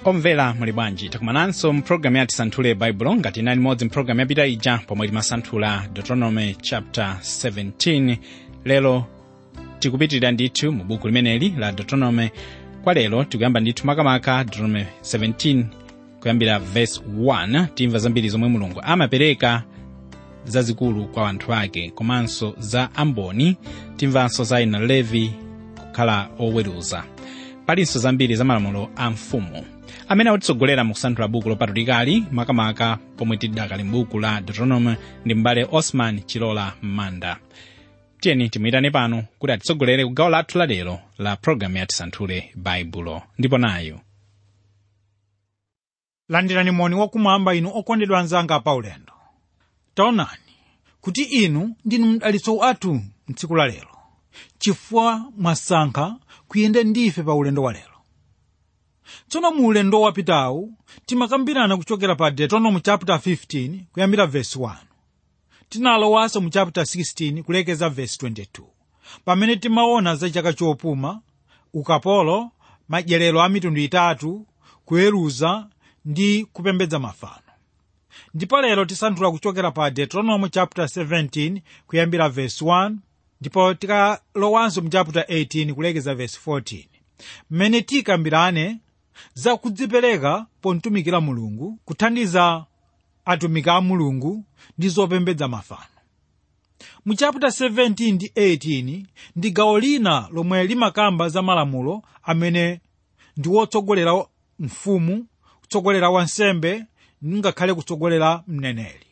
omvera muli bwanji takumananso mpulogalamu yati santhule baibulo ngati inali imodzi mpulogalamu yapita ija pomwe timasanthula deuteronomy chapter 17 lero tikupitirira ndithu mu buku limeneli la deuteronomy kwa lero tikuyamba ndithu makamaka deuteronomy 17 kuyambira verse 1 timva zambiri zomwe mulungu amapereka zazikulu kwa anthu ake komanso za amboni timvanso za ina levi kukhala oweruza palinso zambiri za malamulo a mfumu amene akutitsogolera mu kusanthula buku lopatulikali makamaka pomwe tidakali m'buku la deuteronomy ndi m'bale osman chilola m'manda tiyeni timuyitane pano kuti atitsogolere ku gawo lathu lalero la pologalamu ya tisanthule baibulo ndipo nayo landirani moni wakumwamba inu okondedwa anzanga paulendo taonani kuti inu ndinu mdalitso wathu mtsiku la lero chifukwa mwasankha kuyenda ndife pa ulendo wa lero tsono mu ulendo wapitawu timakambirana kuchokera pa deuteronomy chapter 15 kuyambira verse 1 tinalowanso mu chapter 16 kulekeza verse 22 pamene timaona za chaka chopuma ukapolo madyerero a mitundu itatu kuweruza ndi kupembedza mafano ndipo lero tisanthula kuchokera pa deuteronomy chapter 17 kuyambira verse 1 ndipo tikalowanso mu chapter 18 kulekeza verse 14 mmene tikambirane za kudzipereka pomtumikira mulungu kuthandiza atumiki a mulungu ndi zopembedza mafano mu chapter 17 ndi 18 ndi gawo lina lomwe limakamba za malamulo amene ndi wotsogolera mfumu kutsogolera wansembe ngakhale kutsogolera mneneri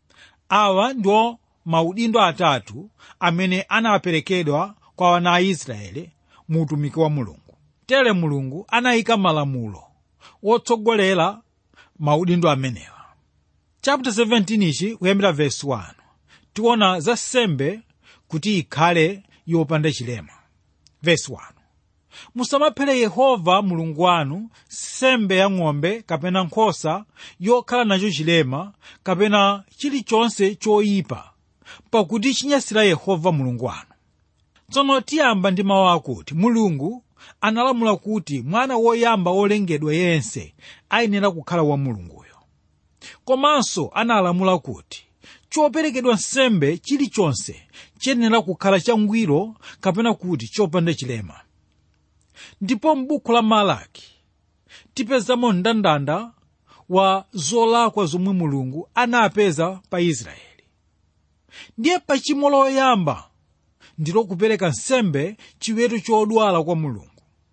awa ndiwo maudindo atatu amene anaperekedwa kwa wana a israeli mu utumiki wa mulungu tere mulungu anayika malamulo wotsogolera maudindo amenewa chapter 17 ichi kuyambira verse 1 tiona za sembe kuti ikhale yopanda chilema verse 1 musamaphere yehova mulungu wanu sembe ya ng'ombe kapena nkhosa yokhala nacho chilema kapena chilichonse choyipa pakuti chinyasira yehova mulungu wanu tsono tiyamba ndi mawu akuti mulungu analamula kuti mwana woyamba wolengedwa yense ayenera kukhala wa mulunguyo komanso analamula kuti choperekedwa nsembe chilichonse chiyenera kukhala changwiro kapena kuti chopanda chilema ndipo m'buku la malaki tipezamo mndandanda wa zolakwa zomwe mulungu anapeza pa israeli ndiye pachimo loyamba ndilo kupereka nsembe chiweto chodwala kwa mulungu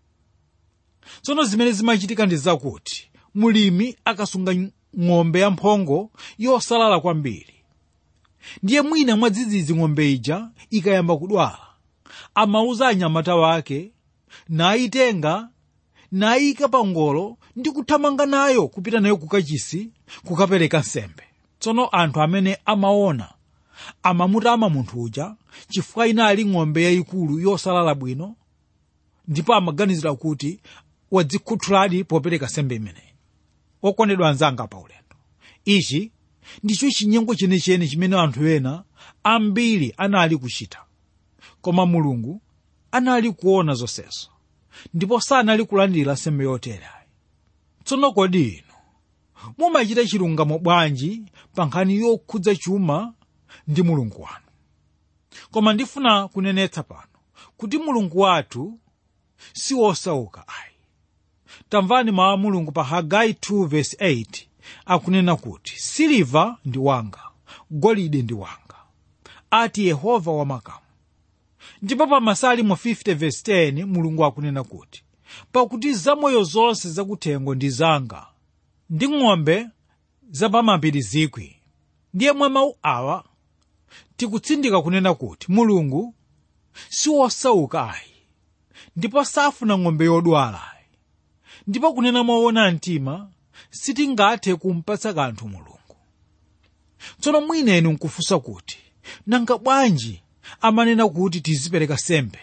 tsono zimene zimachitika ndi zakuti mulimi akasunga ng'ombe yamphongo yosalala kwambiri ndiye mwina mwadzidzidzi ng'ombe ija ikayamba kudwala amauza anyamata wake nayitenga nayika pa ngolo ndi kuthamanga nayo kupita nayo kukachisi kukapereka nsembe tsono anthu amene amaona amamutama munthu uja chifukwa inali ng'ombe yayikulu yosalala bwino ndipo amaganizira kuti wadzikhuthuladi popereka nsembe imeneyi okondedwa anzanga pa ulendo ichi ndicho chinyengo chenicheni chimene anthu ena ambiri anali kuchita koma mulungu anali kuona zonsezo ndipo sanali kulandira nsembe yotereyi tsono kodi inu mumachita chilungamo bwanji pa nkhani yokhudza chuma ndi mulungu wanu koma ndifuna kunenetsa pano kuti mulungu wathu si wosauka ayi tamvani mawu a mulungu pa hagai 2:8 akunena kuti siliva ndi wanga golide ndi wanga ati yehova wamakamu ndipo pa masalimo 50:10 mulungu akunena kuti pakuti zamoyo zonse zakuthengo ndi zanga ndi ng'ombe zapamapiri zikwi ndiye mwa mawu awa tikutsindika kunena kuti mulungu si wosauka ayi ndipo safuna ng'ombe yodwala ayi ndipo kunena moona mtima sitingathe kumpatsa kanthu mulungu tsono mwina inu nkufunsa kuti nanga bwanji amanena kuti tizipereka sembe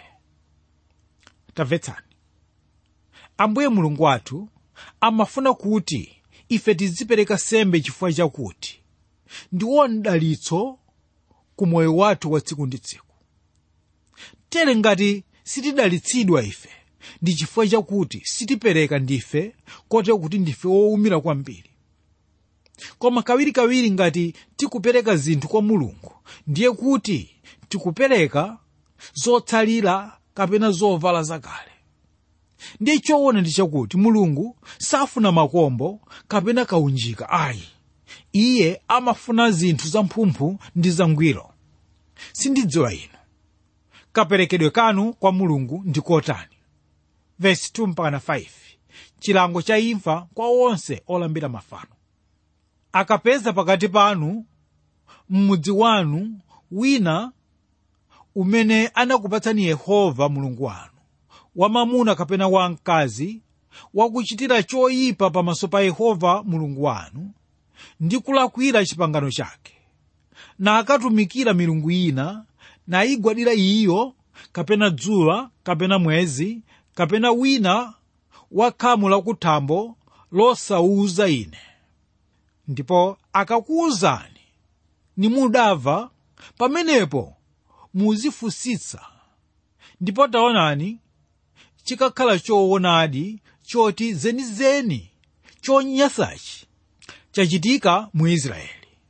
tamvetsani ambuye mulungu wathu amafuna kuti ife tizipereka sembe chifukwa chakuti ndiwo mdalitso ku moyo wathu wa tsiku ndi tsiku tere ngati sitidalitsidwa ife ndi chifukwa chakuti sitipereka ndife kotero kuti ndife wowumira kwambiri koma kawirikawiri ngati tikupereka zinthu kwa mulungu ndiye kuti tikupereka zotsalira kapena zovala zakale ndiye choona ndi chakuti mulungu safuna makombo kapena kaunjika ayi iye amafuna zinthu zamphumphu ndi zangwiro sindidziwa inu kaperekedwe kanu kwa mulungu ndi kotani vesi 2 mpaka 5 chilango cha imfa kwa onse olambira mafano akapeza pakati panu m'mudzi wanu wina umene anakupatsani yehova mulungu wanu wamamuna kapena wamkazi wakuchitira choyipa pamaso pa yehova mulungu wanu ndi kulakwira chipangano chake na akatumikira milungu ina nayigwadira iyo kapena dzuwa kapena mwezi kapena wina wa khamu lakuthambo losauza ine ndipo akakuwuzani nimudava pamenepo muzifunsitsa ndipo taonani chikakhala choonadi choti zenizeni chonyansachi chachitika mu israeli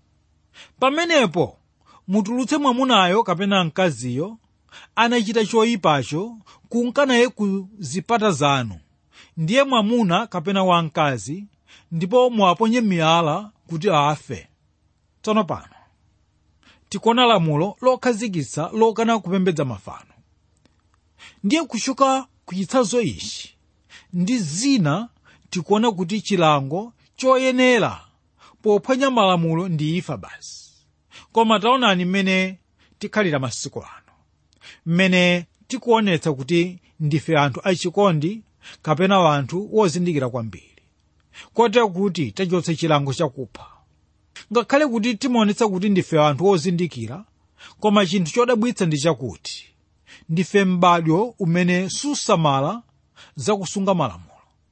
pamenepo mutulutse mwamunayo kapena mkaziyo anachita choyipacho kunkanaye ku zipata zanu ndiye mwamuna kapena wamkazi ndipo muwaponye miyala kuti afe tsono pano tikuona lamulo lokhazikitsa lokana kupembedza mafano ndiye kuchoka ku chitsanzo ichi ndi zina tikuona kuti chilango choyenera pophwanya malamulo ndi imfa basi koma taonani mmene tikhalira masiku ano mmene tikuonetsa kuti ndife anthu achikondi kapena anthu wozindikira kwambiri kotero kuti tachotsa chilango chakupha ngakhale kuti timaonetsa kuti ndife anthu ozindikira koma chinthu chodabwitsa ndi chakuti ndife m'badwo umene susamala zakusunga malamulo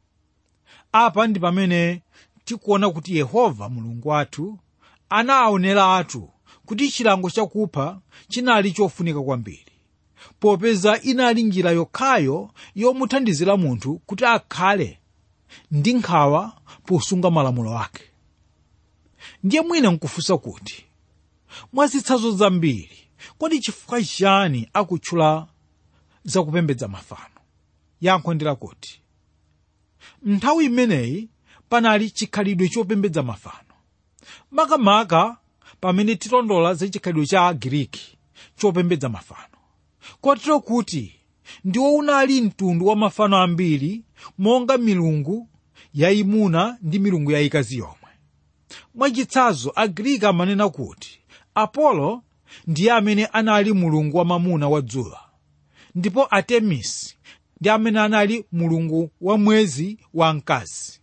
apa ndi pamene tikuona kuti yehova mulungu wathu anaoneratu kuti chilango chakupha chinali chofunika kwambiri popeza inali njira yokhayo yomuthandizira munthu kuti akhale ndi nkhawa posunga malamulo ake ndiye mwina nkufunsa kuti mwazitsanzo zambiri kodi chifukwa chani akutchula zakupembedza mafano yankho ndi lakuti nthawi imeneyi panali chikhalidwe chopembedza mafano makamaka pamene tilondola za chikhalidwe cha agiriki chopembedza mafano kotero kuti ndiwo unali mtundu wa mafano ambiri monga milungu yayimuna ndi milungu yayikazi yomwe mwachitsanzo agiriki amanena kuti apolo ndiye amene anali mulungu wamamuna wa dzuwa ndipo atemisi ndi amene anali mulungu wa mwezi wa mkazi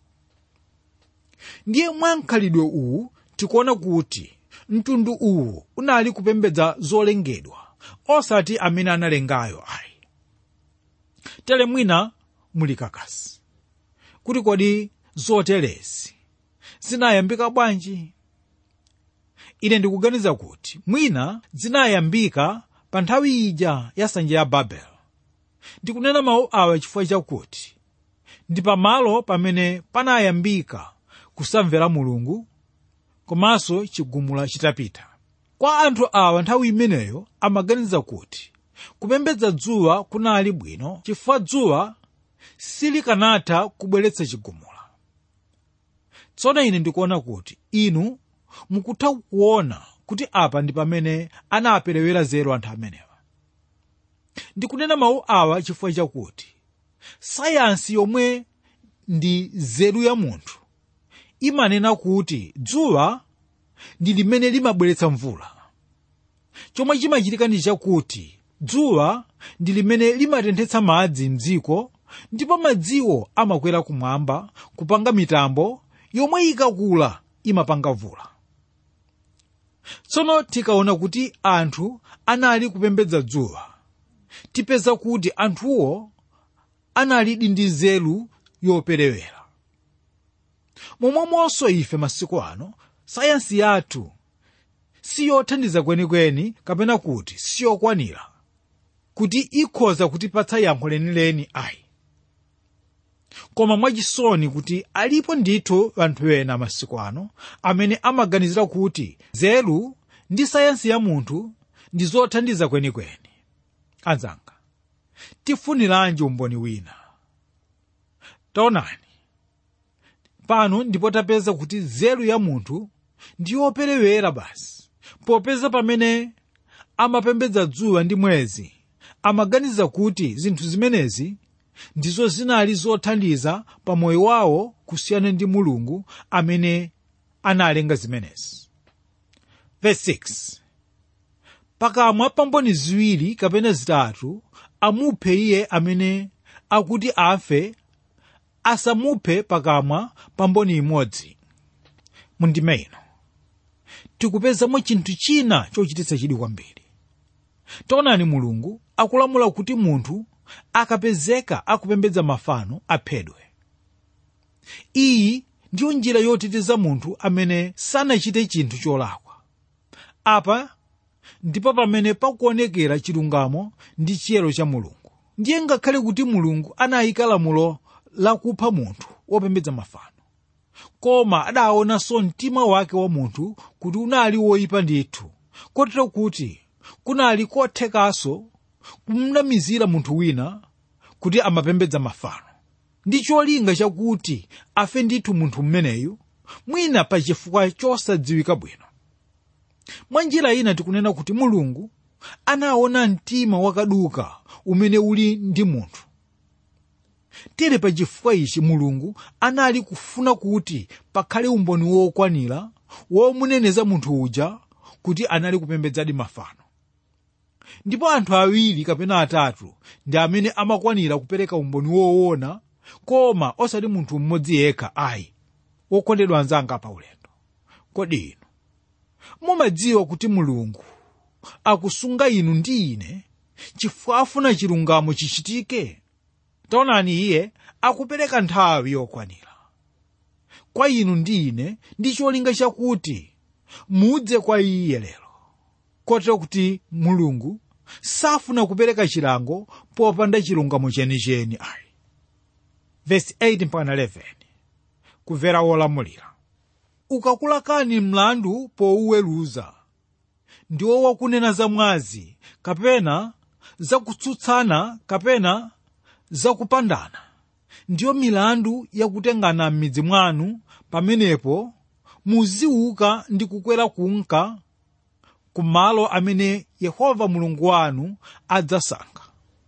ndiye mwa mkhalidwe uwu tikuona kuti mtundu uwu unali kupembedza zolengedwa osati amene analengayo ayi tere mwina muli kakasi kuti kodi zoterezi zinayambika bwanji ine ndikuganiza kuti mwina zinayambika pa nthawi ija ya nsanja ya babeli ndikunena mawu awa chifukwa chakuti ndi pamalo pamene panayambika kusamvera mulungu komanso chigumula chitapita kwa anthu awa nthawi imeneyo amaganiza kuti kupembedza dzuwa kunali bwino chifukwa dzuwa silikanatha kubweretsa chigumula tsono ine ndikuona kuti inu mukutha kuona kuti apa ndi pamene anaperewera zero anthu amenewa ndikunena mawu awa chifukwa chakuti sayansi yomwe ndi zeru ya munthu imanena kuti dzuwa ndi limene limabweretsa mvula chomwe chimachitika ndi chakuti dzuwa ndi limene limatenthetsa madzi mdziko ndipo madziwo amakwera kumwamba kupanga mitambo yomwe ikakula imapanga mvula tsono tikaona kuti anthu anali kupembedza dzuwa tipeza kuti anthuwo analidi ndi nzeru yoperewera momwemonso ife masiku ano sayansi yathu siyothandiza kwenikweni kapena kuti siyokwanira kuti ikhoza kutipatsa yankho lenileni ayi koma mwachisoni kuti alipo ndithu anthu ena masiku ano amene amaganizira kuti nzeru ndi sayansi ya munthu ndi zothandiza kwenikweni anzanga tifuniranji umboni wina taonani pano ndipo tapeza kuti nzeru ya munthu ndi yoperewera basi popeza pamene amapembedza dzuwa ndi mwezi amaganiza kuti zinthu zimenezi ndizo zinali zothandiza pa moyo wawo kusiyana ndi mulungu amene analenga zimenezi Verse 6 pakamwa pa mboni ziwiri kapena zitatu amuphe iye amene akuti afe asamuphe pakamwa pa mboni imodzi mundime ino tikupezamo chinthu china chochititsa chidwi kwambiri taonani mulungu akulamula kuti munthu akapezeka akupembedza mafano aphedwe iyi ndiyo njira yoteteza munthu amene sanachite chinthu cholakwa apa ndipo pamene pakuonekera chilungamo ndi chiyero cha mulungu ndiye ngakhale kuti mulungu anayika lamulo lakupha munthu wopembedza mafano koma adaonanso mtima wake wa munthu kuti unali woyipa ndithu kotero kuti kunali kothekanso kumnamizira munthu wina kuti amapembedza mafano ndi cholinga chakuti afe ndithu munthu mmeneyu mwina pa chifukwa chosadziwika bwino mwa njira ina tikunena kuti mulungu anaona mtima wakaduka umene uli ndi munthu tere pa chifukwa ichi mulungu anali kufuna kuti pakhale umboni wokwanira womuneneza munthu uja kuti anali kupembedzadi mafano ndipo anthu awiri kapena atatu ndi amene amakwanira kupereka umboni woona koma osati munthu mmodzi yekha ayi wokondedwa anzanga pa ulendo kodi inu mumadziwa kuti mulungu akusunga inu ndi ine chifukwa afuna chilungamo chichitike taonani iye akupereka nthawi yokwanira kwa inu ndi ine ndi cholinga chakuti mudze kwa iye lero kotero kuti mulungu safuna kupereka chilango popanda chilungamo chenicheni ayi vesi 8 mpaka 11 kumvera wolamulira ukakulakani mlandu powuweruza ndiwo wakunena za mwazi kapena zakutsutsana kapena zakupandana ndiyo milandu yakutengana m'midzi mwanu pamenepo muziuka ndi kukwera kunka ku malo amene yehova mulungu wanu adzasankha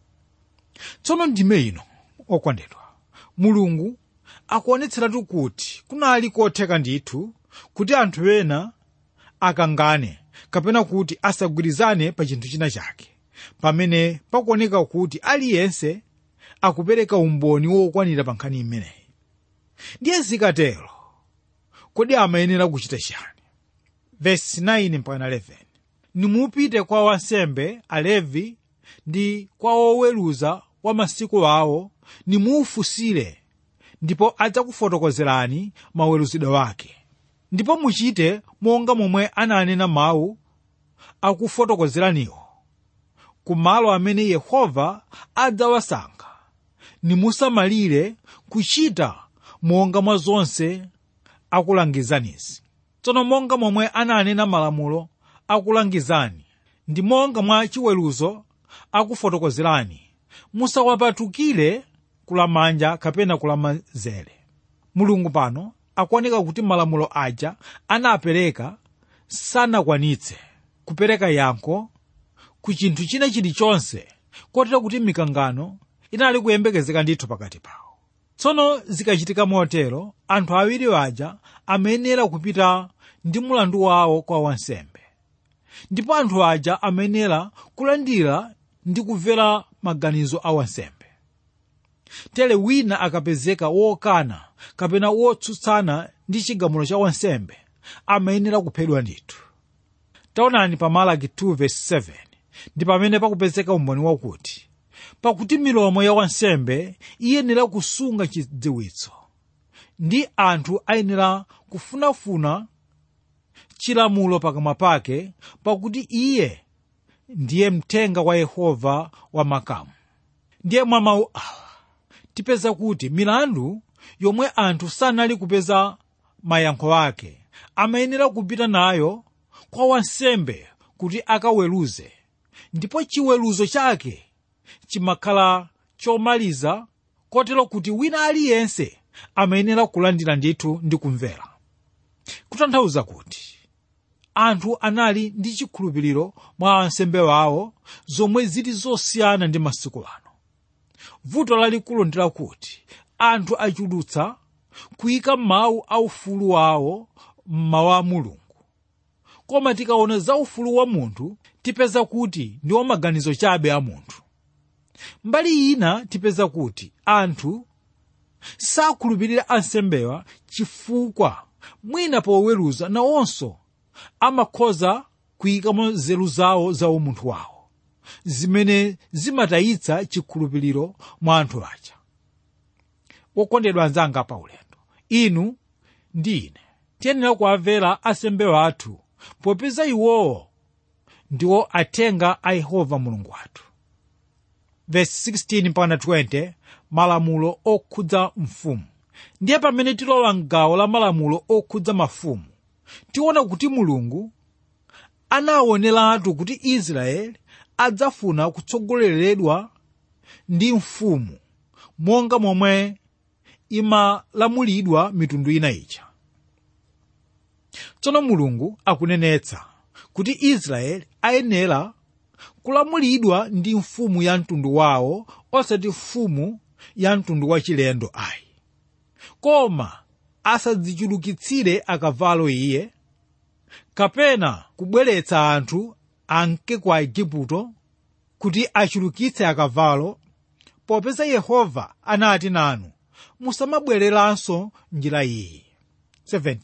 tsono ndime ino okondedwa mulungu akuonetseratu kuti kunali kotheka ndithu kuti anthu ena akangane kapena kuti asagwirizane pa chinthu china chake pamene pakuoneka kuti aliyense akupereka umboni wokwanira pa nkhani imeneyi ndiye zikatero kodi amayenera kuchita chani vesi 9 mpaka 11 nimupite kwa wansembe alevi ndi kwa woweruza wa masiku awo nimuufusire ndipo adzakufotokozerani maweruzidwe wake ndipo muchite monga momwe ananena mawu akufotokozeraniwo ku malo amene yehova adzawasankha nimusamalire kuchita monga mwa zonse akulangizanizi tsono monga momwe ananena malamulo akulangizani ndi monga mwa chiweruzo akufotokozerani musawapatukire kulamanja kapena kulamanzere mulungu pano akuoneka kuti malamulo aja anapereka sanakwanitse kupereka yankho ku chinthu china chilichonse kotero kuti mikangano inali kuyembekezeka ndithu pakati pawo tsono zikachitika motero anthu awiri aja amayenera kupita ndi mulandu wawo kwa wansembe ndipo anthu aja amayenera kulandira ndi kumvera maganizo a wansembe tere wina akapezeka wokana kapena wotsutsana ndi chigamulo cha wansembe amayenera kuphedwa ndithu taonani pa malaki 2:7 ndi pamene pakupezeka umboni wakuti pakuti milomo ya wansembe iyenera kusunga chidziwitso ndi anthu ayenera kufunafuna chilamulo pakamwa pake pakuti iye ndiye mthenga wa yehova wa makamu ndiye mwa mawu awa tipeza kuti milandu yomwe anthu sanali kupeza mayankho ake amayenera kupita nayo kwa wansembe kuti akaweruze ndipo chiweruzo chake chimakhala chomaliza kotero kuti wina aliyense amayenera kulandira ndithu ndi kumvera kutanthauza kuti anthu anali ndi chikhulupiriro mwa ansembe wawo zomwe zili zosiyana ndi masiku ano vuto lalikulu ndi lakuti anthu achulutsa kuyika mawu aufulu wawo mmawu a mulungu koma tikaona za ufulu wa munthu tipeza kuti ndi wamaganizo chabe a munthu mbali ina tipeza kuti anthu sakhulupirira ansembewa chifukwa mwina poweruza nawonso amakhoza kuyikamo nzeru zawo za umunthu wawo zimene zimatayitsa chikhulupiriro mwa anthu aja wokondedwa anzanga pa ulendo inu ndi ine tiyenera kuwamvera ansembe wathu popeza iwowo ndiwo athenga a yehova mulungu wathu verse 16 mpaka 20 malamulo okhudza mfumu ndiye pamene tilowa mgawo la malamulo okhudza mafumu tiona kuti mulungu anaoneratu kuti israeli adzafuna kutsogoleredwa ndi mfumu monga momwe imalamulidwa mitundu ina ija tsono mulungu akunenetsa kuti israeli ayenera kulamulidwa ndi mfumu ya mtundu wawo osati mfumu ya mtundu wachilendo ayi koma asadzichulukitsire akavalo iye kapena kubweretsa anthu anke kwa igupto kuti achulukitse akavalo popeza yehova anati nanu musamabwereranso njira iyi 17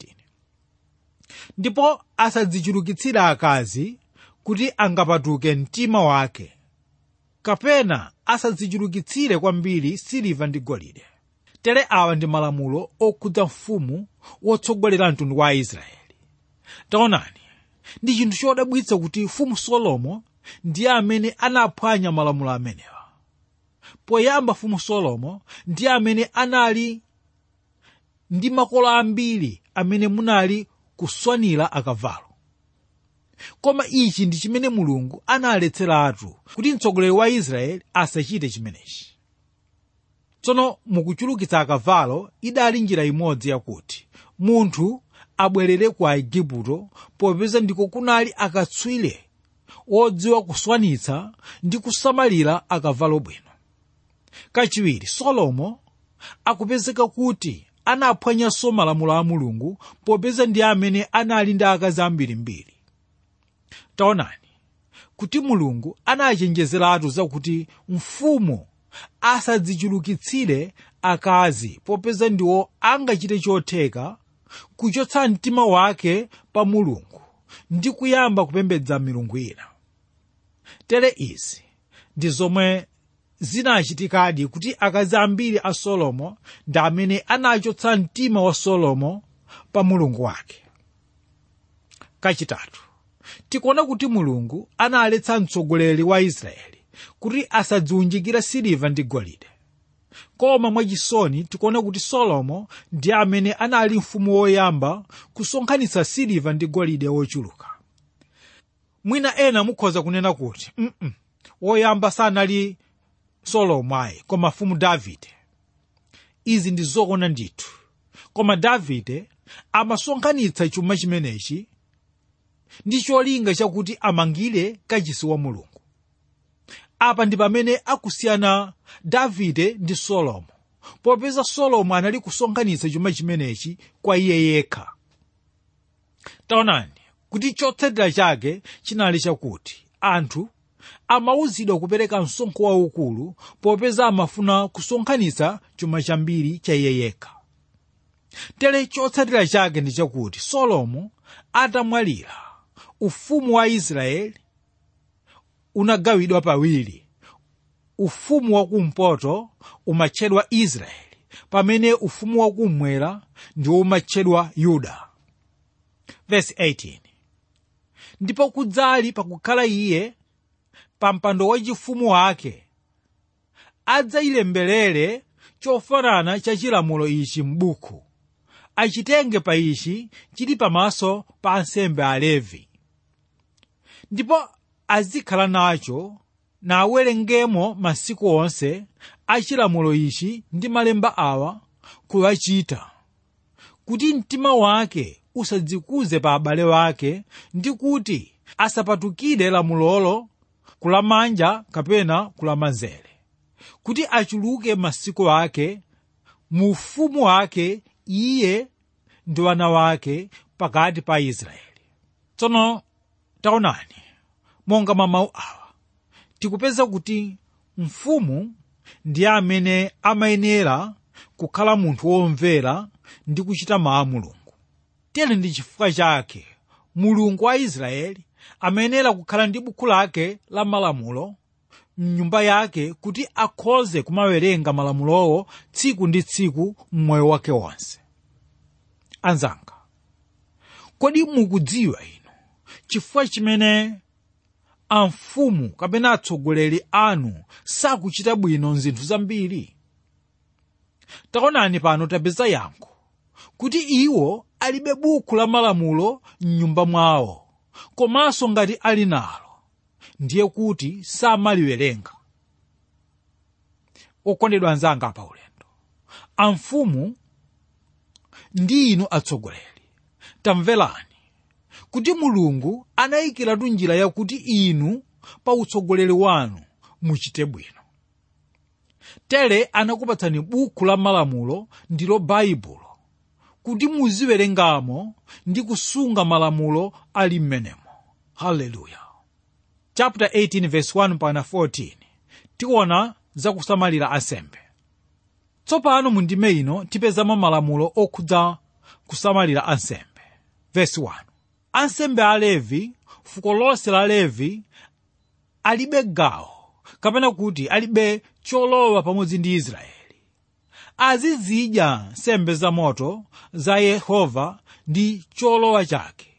ndipo asadzichulukitsire akazi kuti angapatuke mtima wake kapena asadzichulukitsire kwambiri siliva ndi golide tere awa ndi malamulo okhudza mfumu wotsogolera mtundu wa aisraeli taonani ndi chinthu chodabwitsa kuti mfumu solomo ndiye amene anaphwanya malamulo amenewa poyamba mfumu solomo ndiye amene anali ndi makola ambiri amene munali kuswanira akavalo koma ichi ndi chimene mulungu analetseratu kuti mtsogoleri wa israeli asachite chimenechi tsono mukuchulukitsa akavalo idali njira imodzi yakuti munthu abwerere ku aigupto popeza ndiko kunali akatswiri wodziwa kuswanitsa ndi kusamalira akavalo bwino kachiwiri solomo akupezeka kuti anaphwanyanso malamulo a mulungu popeza ndi amene anali ndi akazi ambirimbiri taonani kuti mulungu anachenjezeratu zakuti mfumu asadzichulukitsire akazi popeza ndiwo angachite chotheka kuchotsa mtima wake pa mulungu ndi kuyamba kupembedza milungu ina tere izi ndi zomwe zinachitikadi kuti akazi ambiri a solomo ndi amene anachotsa mtima wa solomo pa mulungu wake kachitatu tikuona kuti mulungu analetsa mtsogoleri wa israeli kuti asadziunjikire siliva ndi golide koma mwachisoni tikuona kuti solomo ndi amene anali mfumu woyamba kusonkhanitsa siliva ndi golide wochuluka mwina ena mukhoza kunena kuti mm woyamba sanali solomo ayi koma mfumu davide izi ndi zoona ndithu koma davide amasonkhanitsa chuma chimenechi ndi cholinga chakuti amangire kachisi wa mulungu apa ndi pamene akusiyana davide ndi solomo popeza solomo anali kusonkhanitsa chuma chimenechi kwa iye yekha taonani kuti chotsatira chake chinali chakuti anthu amauzidwa kupereka msonkho waukulu popeza amafuna kusonkhanitsa chuma chambiri cha iye yekha tere chotsatira chake ndi chakuti solomo atamwalira ufumu wa israeli unagawidwa pawiri ufumu wakumpoto umatchedwa israeli pamene ufumu wakummwera ndiwo umatchedwa yuda verse 18 ndipo kudzali pakukhala iye pa mpando wachifumu wake adzayilembelere chofanana cha chilamulo ichi m'buku achitenge pa ichi chili pamaso pa ansembe alevi ndipo azikhala nacho nawerengemo masiku onse achilamulo ichi ndi malemba awa kuwachita kuti mtima wake usadzikuze pa abale wake ndi kuti asapatukire lamulolo kulamanja kapena kulamanzere kuti achuluke masiku ake mu ufumu wake iye ndi wana wake pakati pa israeli tsono taonani monga mwa mawu awa tikupeza kuti mfumu ndiye amene amayenera kukhala munthu womvera ndi kuchita mawu a mulungu tere ndi chifukwa chake mulungu wa israeli amayenera kukhala ndi buku lake la malamulo mnyumba yake kuti akhoze kumawerenga malamulowo tsiku ndi tsiku mmoyo wake wonse anzanga kodi mukudziwa inu chifukwa chimene amfumu kapena atsogoleri anu sakuchita bwino zinthu zambiri taonani pano tapeza yankho kuti iwo alibe buku la malamulo mnyumba mwawo komanso ngati ali nalo ndiye kuti samaliwerenga okondedwa anzanga pa ulendo amfumu ndi inu atsogoleri tamverani kuti mulungu anayikiratu njira yakuti inu pa utsogoleri wanu muchite bwino tere anakupatsani buku la malamulo ndilo baibulo kuti muziwerengamo ndi kusunga malamulo ali m'menemo haleluya chapter 18 verse 1 pana 14 tiona zakusamalira ansembe tsopano mu ndime ino tipezamo malamulo okhudza kusamalira ansembe verse 1 ansembe a levi fuko lonse la levi alibe gawo kapena kuti alibe cholowa pamodzi ndi israeli azizidya nsembe za moto za yehova ndi cholowa chake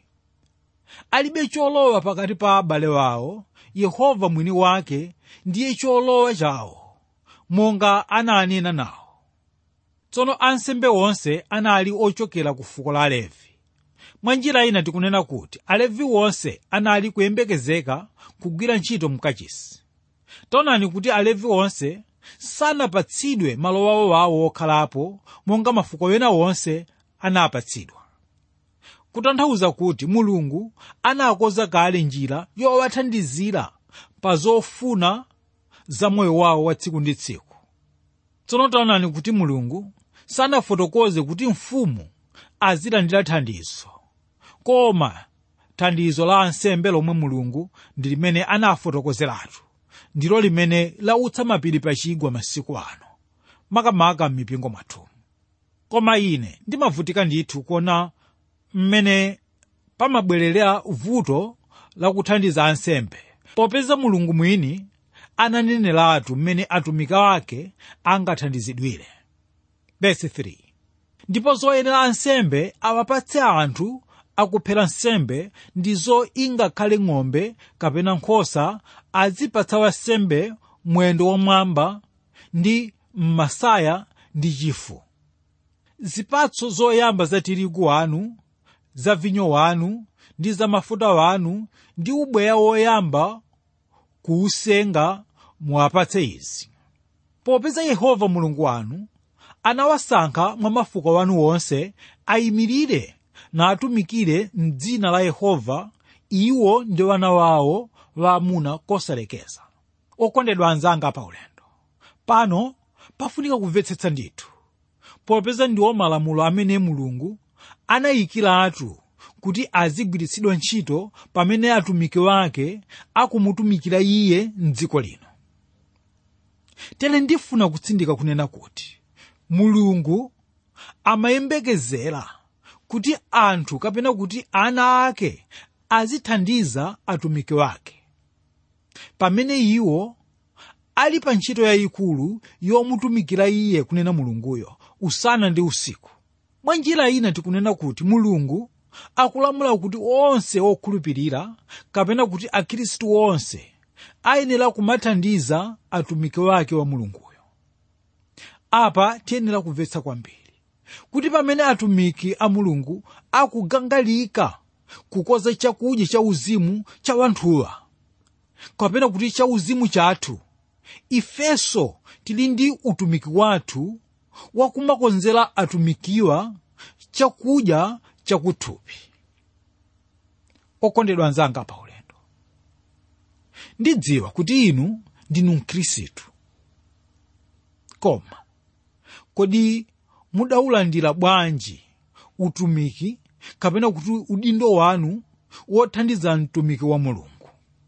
alibe cholowa pakati pa abale wawo yehova mwini wake ndiye cholowa chawo monga ananena nawo tsono ansembe onse anali ochokera ku fuko la levi mwa njira ina tikunena kuti alevi onse anali kuyembekezeka kugwira ntchito mkachisi taonani kuti alevi onse sanapatsidwe malo wawowawo wokhalapo monga mafuko ena onse anapatsidwa kutanthauza kuti mulungu anakonza kale njira yowathandizira pa zofuna za moyo wawo wa tsiku ndi tsiku tsono taonani kuti mulungu sanafotokoze kuti mfumu azilandira thandizo koma thandizo la ansembe lomwe mulungu ndi limene anafotokozeratu ndilo limene lautsa mapiri pachigwa masiku ano makamaka m'mipingo mwathu koma ine ndimavutika ndithu kuona mmene pamabwerera vuto lakuthandiza ansembe popeza mulungu mwini ananeneratu mmene atumiki ake angathandizidwire verse 3 ndipo zoyenera ansembe awapatse anthu akuphera nsembe ndizo ingakhale ng'ombe kapena nkhosa azipatsa wansembe mwendo wamwamba ndi mmasaya ndi chifu zipatso zoyamba za tirigu wanu za vinyo wanu ndi za mafuta wanu ndi ubweya woyamba kuusenga muwapatse izi popeza yehova mulungu wanu anawasankha mwa mafuko wanu wonse ayimirire natumikire m'dzina la yehova iwo ndi wana wawo waamuna kosalekeza okondedwa anzanga pa ulendo pano pafunika kumvetsetsa ndithu popeza ndiwo malamulo amene mulungu anayikiratu kuti azigwiritsidwa ntchito pamene atumiki wake akumutumikira iye mdziko lino tere ndifuna kutsindika kunena kuti mulungu amayembekezera kuti anthu kapena kuti ana ake azithandiza atumiki wake pamene iwo ali pa ntchito yayikulu yomutumikira iye kunena mulunguyo usana ndi usiku mwa njira ina tikunena kuti mulungu akulamula kuti onse okhulupirira kapena kuti akhristu onse ayenera kumathandiza atumiki wake wa mulunguyo apa tiyenera kumvetsa kwambiri kuti pamene atumiki a mulungu akugangalika kukonza chakudya cha uzimu cha wanthuwa kapena kuti cha uzimu chathu ifenso tili ndi utumiki wathu wakumakonzera atumikiwa chakudya chakuthupi okondedwa anzanga pa ulendo ndidziwa kuti inu ndinu mkhristu koma kodi mudaulandira bwanji utumiki kapena kuti udindo wanu wothandiza mtumiki wa mulungu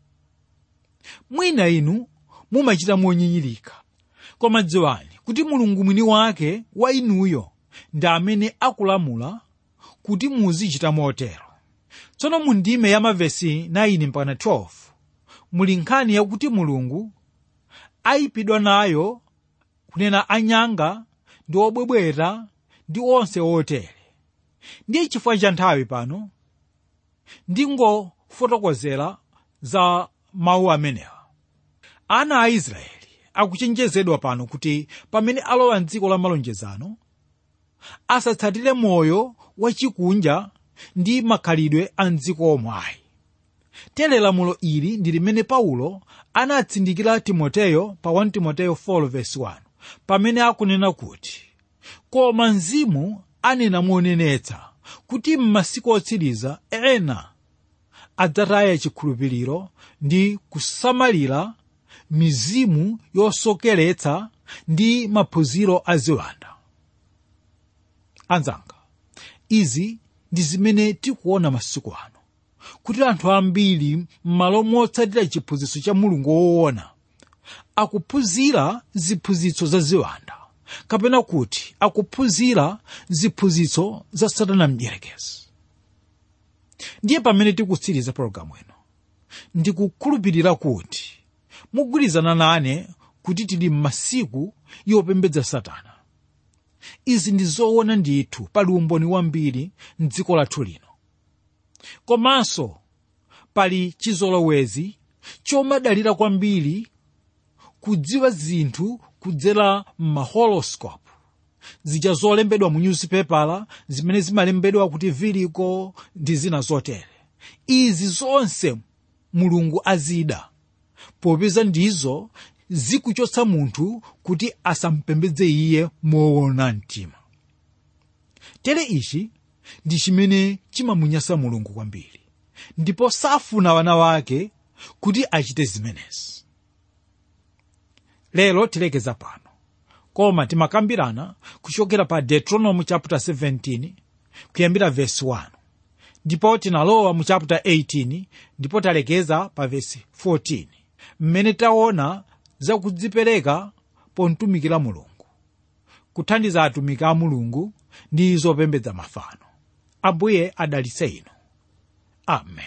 mwina inu mumachita monyinyirika koma dziwani kuti mulungu mwini wake wa inuyo ndi amene akulamula kuti muzichita motero tsono mu ndime ya mavesi 9 mpaka 12 muli nkhani yakuti mulungu ayipidwa nayo kunena anyanga ndi obwebweta ndi onse otere ndiye chifukwa cha nthawi pano ndingofotokozera za mawu amenewa ana a israeli akuchenjezedwa pano kuti pamene alowa mdziko la malonjezano asatsatire moyo wachikunja ndi makhalidwe a mdziko omwayi tere lamulo ili ndi limene paulo anatsindikira timoteyo pa 1 timoteyo 4:1 pamene akunena kuti koma mzimu anena monenetsa kuti m'masiku otsiriza ena adzataya chikhulupiriro ndi kusamalira mizimu yosokeretsa ndi maphunziro aziwanda anzanga izi ndi zimene tikuona masiku ano kuti anthu ambiri m'malo motsatira chiphunzitso cha mulungu woona akuphunzira ziphunzitso za ziwanda kapena kuti akuphunzira ziphunzitso za satana mdierekezi ndiye pamene tikutsiriza pologalamu ino ndikukhulupirira kuti mugwirizana nane kuti tili m'masiku yopembedza satana izi ndi zoona ndithu pali umboni wambiri mdziko lathu lino komanso pali chizolowezi chomadalira kwambiri kudziwa zinthu kudzera m'mahoroscope zija zolembedwa mu newspaper zimene zimalembedwa kuti viliko ndi zina zotere izi zonse mulungu azida popeza ndizo zikuchotsa munthu kuti asampembedze iye moona mtima tere ichi ndi chimene chimamunyasa mulungu kwambiri ndipo safuna wana wake kuti achite zimenezi lero tilekeza pano koma timakambirana kuchokera pa deuteronomy chapter 17 kuyambira verse 1 ndipo tinalowa mu chapter 18 ndipo talekeza pa verse 14 mmene taona zakudzipereka pontumikira mulungu kuthandiza atumiki a mulungu ndi zopembedza mafano ambuye adalitse inu amen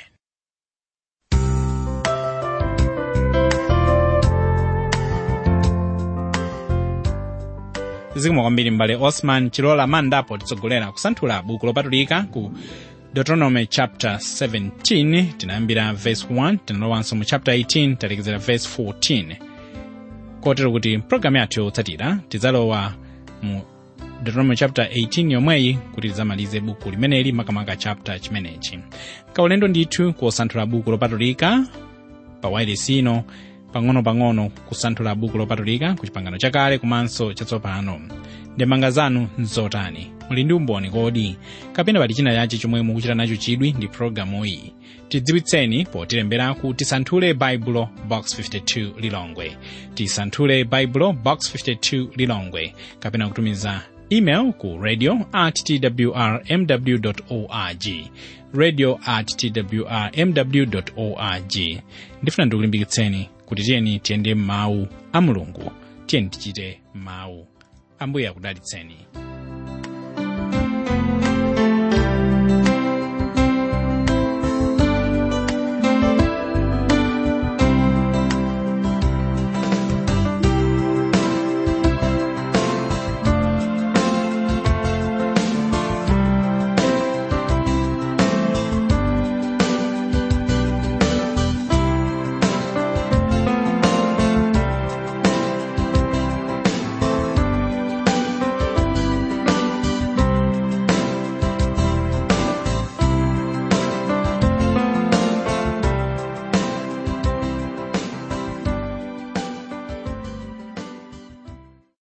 zikomo kwambiri mbale osman chilola mandapo titsogolera kusanthula buku lopatulika ku deuteronomy chapter 17 tinayambira verse 1 tinalowanso mu chapter 18 talekezera verse 14 kotero kuti mpulogalamu yathu yotsatira tidzalowa mu deuteronomy chapter 18 yomweyi kuti tidzamalize buku limeneli makamaka chapter chimenechi kaulendo ndithu kusanthula buku lopatulika pa wailesi ino pang'ono-pang'ono kusanthula buku lopatulika ku chipangano chakale komanso chatsopano ndemanga zanu nzotani muli ndi umboni kodi kapena pali china chache chomwe mukuchita nacho chidwi ndi pologalamu iyi tidziwitseni potilembera ku tisanthule baibulo box 52 lilongwe tisanthule baibulo box 52 lilongwe kapena kutumiza email ku radio at twrmw org radio at twrmw org ndifuna ndikulimbikitseni kuti tiyeni tiyende m'mawu a mulungu tiyeni tichite mawu ambuye akudalitseni